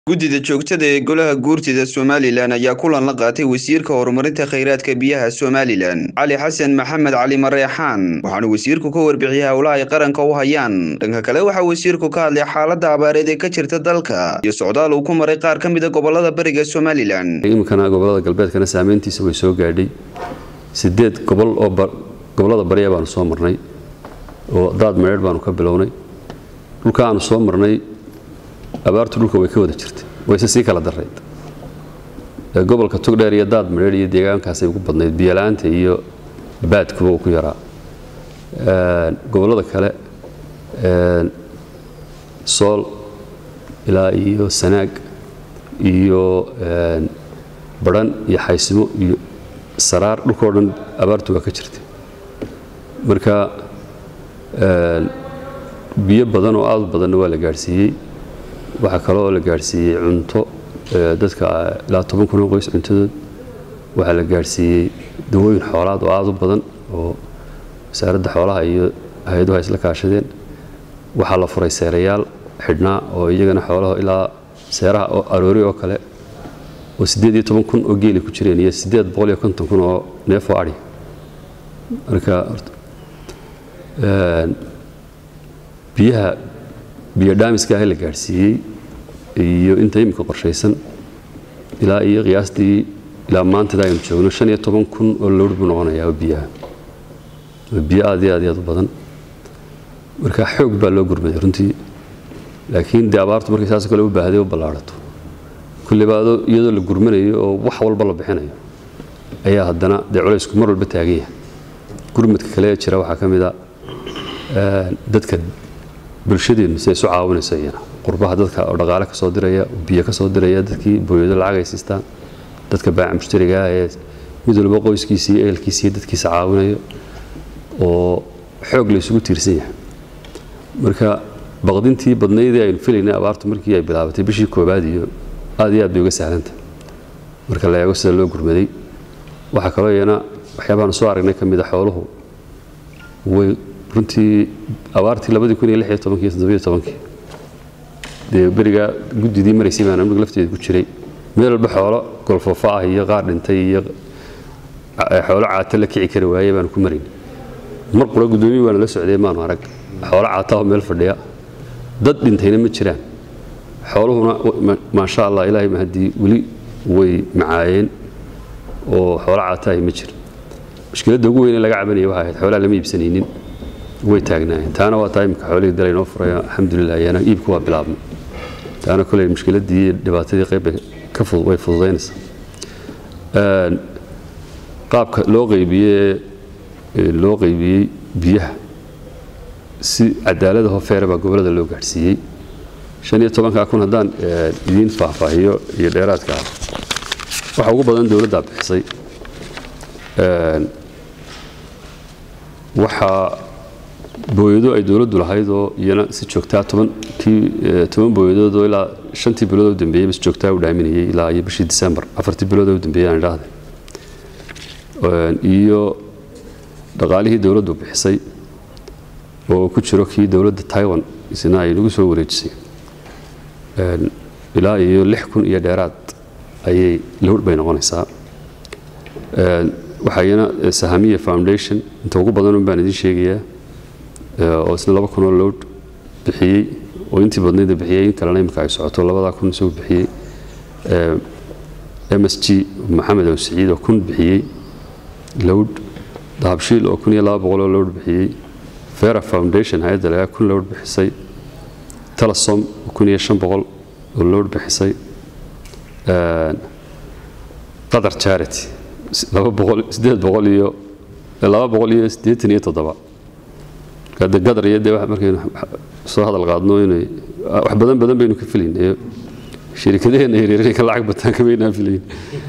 guddida joogtada ee golaha guurtida somalilan ayaa kulan la qaatay wasiirka horumarinta khayraadka biyaha somalilan cali xasan maxamed cali mareexaan waxaana wasiirku ka warbixiyey howlaha ay qaranka u hayaan dhanka kale waxaa wasiirku ka hadlay xaalada abaareed ee ka jirta dalka iyo socdaal uu ku maray qaar ka mid a gobolada bariga somalilan iminkana gobolada galbeedkana saameyntiisa way soo gaadhay sideed gobol oo gobolada barya baanu soo marnay oo daad mareedh baanu ka bilownay dhulka aanu soo marnay abaartu dhulka way ka wada jirtay wayse sii kala darayd gobolka togdheer iyo daad mareedh iyo deegaankaasay ugu badnayd biyola'aanta iyo baadkuba uu ku yaraa gobollada kale sool ilaa iyo sanaag iyo badhan iyo xaysimo iyo saraar dhulkao dhan abaartu waa ka jirtay marka biyo badan oo aad u badanna waa la gaadhsiiyey waxaa kaloo la gaadhsiiyey cunto dadka ilaa toban kun oo qoys cuntadood waxaa la gaadhsiiyey dawooyin xoolaad oo aad u badan oo wasaaradda xoolaha iyo hay-aduhu ay isla kaashadeen waxaa la furay seerayaal xidhnaa oo iyagana xoolaha ilaa seeraha oo aroori oo kale oo siddeed iyo toban kun oo geeli ku jireen iyo siddeed boqol iyo konton kun oo neef oo adhi marka biyaha biyo dhaamiska ah la gaadhsiiyey iyo inta iminka qorshaysan ilaa iyo qiyaastii ilaa maantada aynu joogno shan iyo toban kun oo lowr buu noqonayaa oo biyaha oo biyo aad iyo aad iyo aad u badan marka xoog baa loo gurmaday runtii laakiin dee abaartu markay saas kale u baahday u ballaadhato kullibaado iyadoo la gurmanayo oo wax walba la bixinayo ayaa haddana dee culaysku mar walba taagan yahay gurmadka kale ee jira waxaa ka mid a dadka bulshadeennu si ay isu caawinayso iyana qurbaha dadka oo dhaqaale ka soo diraya biyo ka soo diraya dadkii booyado lacag ay siistaan dadka baaca mushtariga ah ee mid walba qoyskiisii ehelkiisii dadkiisa caawinayo oo xoog la isugu tiirsan yahay marka baqdintii badnaydii aynu filaynay abaartu markii ay bilaabatay bishii koobaad iyo aad iyo aad bay uga sahlanta marka la eego sida loo gurmaday waxaa kaloo iyana waxyaabahan soo aragnay ka mid a xooluhu way runtii abaartii labadii kun iyo lix iyo tobankii iyo toddobiyo tobankii dee berigaa guddidii maraysay baan amniga lafteeda ku jiray meel walba xoolo golfoofa ah iyo qaar dhintay iyo xoolo caata la kici kari waayey baanu ku marayn mar qura guddoomiyi waana la socday maanu arag xoolo caata oo meel fadhiya dad dhintayna ma jiraan xooluhuna maasha allah ilaahay mahadii weli way macaayeen oo xoolo caata ahi ma jiro mushkiladda ugu weyn ee laga cabanaya waxay ahayd xoolaha lama iibsanaynin way taagnaayeen taana waa taa imika xoolihii dalay noo furay alxamdulilah iyana iibku waa bilaabmay taana koley mushkiladdii iyo dhibaatadii qayb ka way fududaynaysaa qaabka loo qaybiyey loo qaybiyey biyaha si cadaalada hofeere baa gobollada loo gaadhsiiyey shan iyo tobankaa kun haddaan idiin faahfaahiyo iyo dheeraadka ah waxa ugu badan dowladdaa bixisay waxaa booyado ay dowladdu lahayd oo iyana si joogtaa toban booyadood oo ilaa shantii bilood u dambeeyey si joogtaa u dhaaminayay ilaa iyo bishii disembar afartii bilood u dambeeyey aan idhaahday iyo dhaqaalihii dowladdu bixisay oo ku jiro kii dowladda taiwan isna ay nagu soo wareejisay ilaa iyo lix kun iyo dheeraad ayay lowr bay noqonaysaa waxaa iyana sahamiya foundation inta ugu badanun baan idiin sheegayaa oo isna laba kunoo lowd bixiyey oo intii badnayda bixiyey in kalena imika ay socoto labadaa kun isagu bixiyey m s g maxamed ow siciid oo kun bixiyey lowd dahabshiil oo kun iyo laba boqol oo lowd bixiyey vera foundation hay-adda lagaa kun lowd bixisay talasom kun iyo shan boqol oo lowd bixisay qatar charity laba boqol siddeed boqol iyo laba boqol iyo siddeetan iyo toddoba de gadar iyo dee markaynu soo hadal qaadno inay wax badan badan baynu ka filaynayo shirikadaheenna yaryar inay ka lacag bataan kamaynaan filayn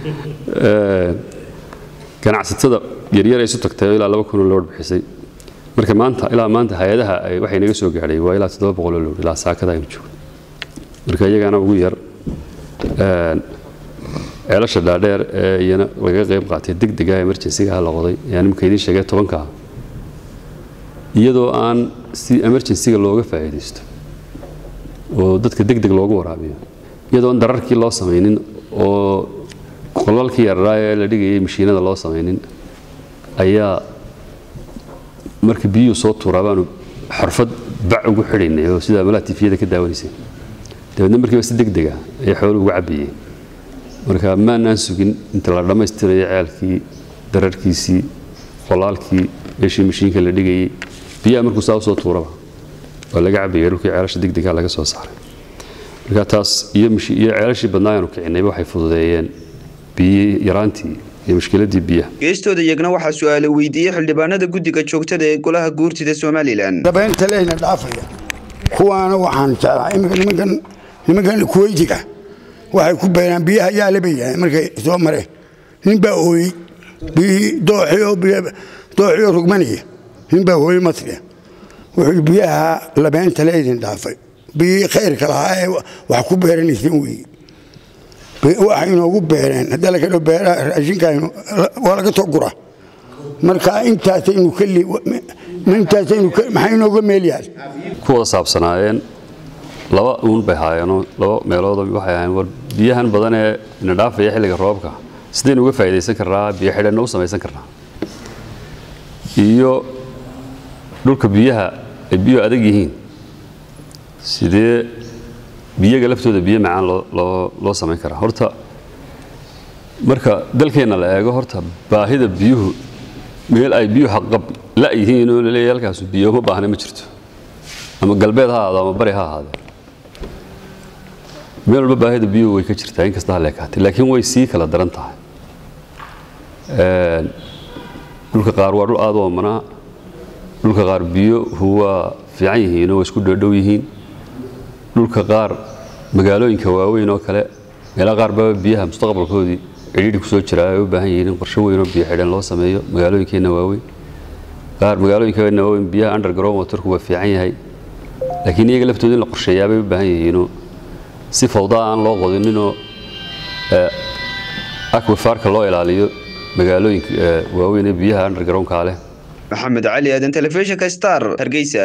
ganacsatada yaryar ay isu tagtay oo ilaa laba kunoo lowr bixisay marka maanta ilaa maanta hay-adaha waxay naga soo gaadhay waa ilaa toddoba boqoloo lowr ilaa saakada aynu joogno marka iyagaana ugu yar ceelasha dhaadheer ee iyana laga qayb qaatay degdega emergensigaha la qoday ayaan imika idiin sheegay tobankaa iyadoo aan si emergensiga looga faa'iidaysto oo dadka deg deg loogu waraabiyo iyadoon dararkii loo samaynin oo qolalkii yararaa ee la dhigayay mashiinada loo samaynin ayaa marka biyuhu soo tuuraa baanu xorfad bac ugu xidhaynay oo sida malaha tifiyada ka daawanaysay dabeedna markiiba si deg dega ayay xooluhu uga cabbayeen marka maanaan sugin inta la dhammaystirayo ceelkii dararkiisii qolaalkii meeshii mashiinka la dhigayay biyaha markuu saa usoo tuuraba waa laga cabbayay dhulkii ceelasha degdega laga soo saaray marka taas iyo iyo ceelashii badnaayaanu kicinayba waxay fududeeyeen biyii yaraantii iyo mushkiladii biyaha geestooda iyagna waxaa su-aale weydiiyey xildhibaanada guddiga joogtada ee golaha guurtida somalilan dabeynta leyna dhaafaya kuwaana waxaan jeclaa imika nimankan nimankan kuweytiga waxay ku beeraan biyaha yaale bay yidhahdeen markay soo mareen nin baa ooyey biyihii dooxiyo dooxiyo rugmanaya nin baa ooyey masriya wuxuu biyaha labeynta leydin dhaafay biyihii khayrka lahaa ee wax ku beeranaysan weeye waxay inoogu beereen hadda laga dho beeraha raashinka waa laga soo gura marka intaasaynu kali intaasaynu maxay inooga meel yaal ku wada saabsanaayeen laba uun bay haayeenoo laba meelood waxay ahaayeen war biyahan badan ee ina dhaafaya xilliga roobka sidaynu uga faa'iidaysan karnaa biyo xidhanna u samaysan karnaa iyo dhulka biyaha ay biyo adag yihiin sidee biyaga laftooda biyo macaan loo samayn karaa horta marka dalkeenna la eego horta baahida biyuhu meel ay biyuhu xaqab la yihiin oo laleeyahay halkaasu biyo uma baahna ma jirto ama galbeed ha ahaado ama bari ha ahaado meel walba baahida biyuhu way ka jirtaa in kasta ha leekaatay laakiin way sii kala daran tahay dhulka qaar waa dhul aad u omanaa dhulka qaar biyuhu waa fiican yihiin oo way isku dhoodhow yihiin dhulka qaar magaalooyinka waaweyn oo kale meelaha qaar baa biyaha mustaqbalkoodii cidhiidhi ku soo jira ay u baahan yihiin in qorshe weyn oo biyo xidhan loo sameeyo magaalooyinkeenna waaweyn qaar magaalooyinkeenna waaweyn biyaha underground waterku waa fiican yahay laakiin iyaga laftooda in la qorsheeyaa bay u baahan yihiinoo si fawda aan loo qodininoo akwifaarka loo ilaaliyo magaalooyinka waaweyn ee biyaha undergroundka leh maxamed cali aadan telefishinka star hargeysa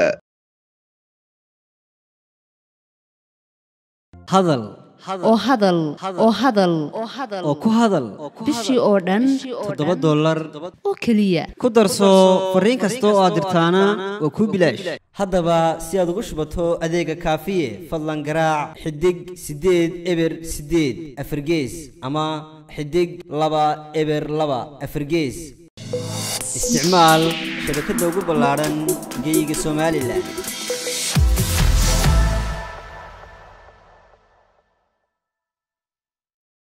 hadal oo hadal oo hadal oo ku hadal bishii oo dhan toddoba dollar oo keliya ku darso fariin kasta oo aad dirtaana waa kuu bilaash haddaba si aad ugu shubato adeega kaafiye fadlan garaac xidig siddeed eber siddeed afargees ama xidig laba eber laba afargees isticmaal shabakadda ugu ballaadhan geeyiga somalilan